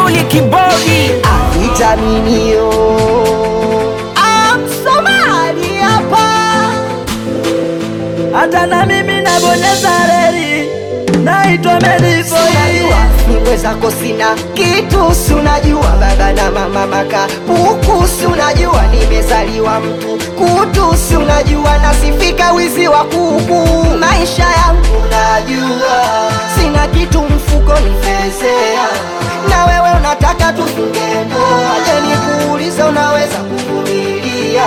Duli Kibodi vitaminio Somali hapa hata na mimi nabonyeza reli, naitwa Melifoi. Unajua niwe zako sina kitu, si unajua baba na mama maka puku, si unajua nimezaliwa mtu kutu, si unajua nasifika wizi wa kuku. Maisha yangu najua sina kitu mfuko nifezea, na wewe unataka tufunge ndoa. Je, nikuulize unaweza kuvumilia?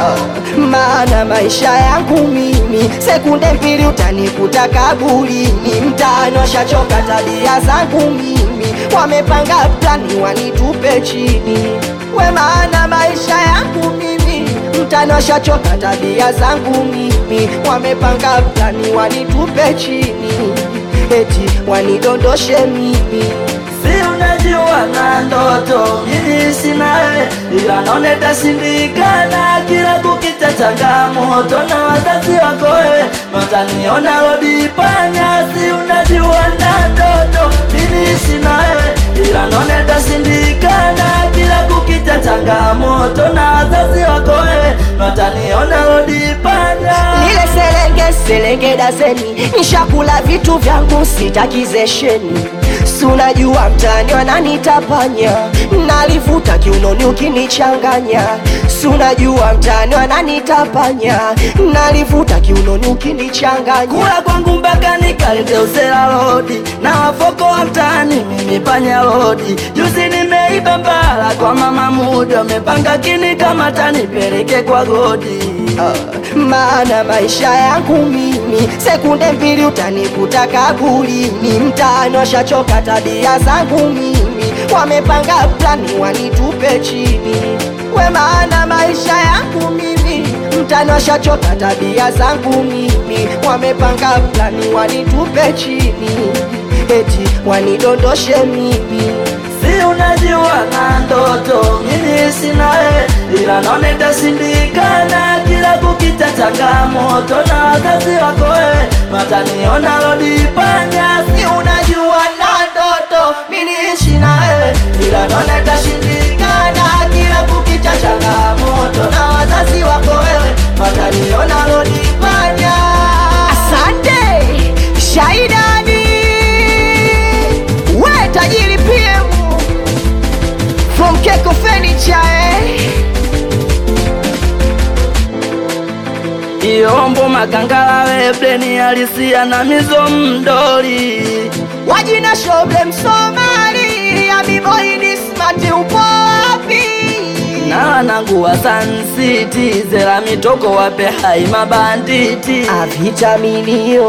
Maana maisha yangu mimi sekunde mbili utanikuta kaburini. Mtaani washachoka tabia zangu mimi, wamepanga plani wanitupe chini. We, maana maisha yangu mimi mtaani washachoka tabia zangu mimi, wamepanga plani wanitupe chini, eti wanidondoshe mimi Si unajua na ndoto mimi sina wewe, ila naona itashindikana. Kila kukicha changamoto na wazazi wako wewe, wataniona rodi panya. Si unajua na ndoto mimi sina wewe, ila naona itashindikana. Kila kukicha changamoto na wazazi wako wewe, wataniona rodi panya. Nile selenge selenge dazeni, nishakula vitu vyangu sitakizesheni. Si unajua mtani wananitapanya, nalivuta kiunoni ukinichanganya. Si unajua mtani wananitapanya, nalivuta kiunoni ukinichanganya. kula kwangu mpaka nikalete usela lodi na wafoko wa mtaani mimi panya lodi. Juzi nimeiba mbala kwa mama muda, amepanga kini kama tanipeleke kwa godi. Ah, maana maisha yangu mimi sekunde mbili utanikuta kaburini. Mtaani washachoka tabia zangu mimi, wamepanga plani wanitupe chini. We, maana maisha yangu mimi mtaani washachoka tabia zangu mimi, wamepanga plani wanitupe chini, eti wanidondoshe mimi Si unajua na ndoto mimi sina wewe, ila naona itashindikana. Kila kukicha changamoto na wazazi wako wewe, wataniona rodi panya. Si unajua na ndoto mimi niishi na wewe, ila naona itashindikana. Kila kukicha changamoto na wazazi wako wewe, wataniona rodi panya. Asante Shaidani, we tajiri PM from Keko Furniture eh. Iombo makangala wepleni halisia na mizo mdoli wajina shoble Msomali amiboi smart, upo wapi? na wanangu wa Sun City zela mitoko wape hai mabanditi avitaminio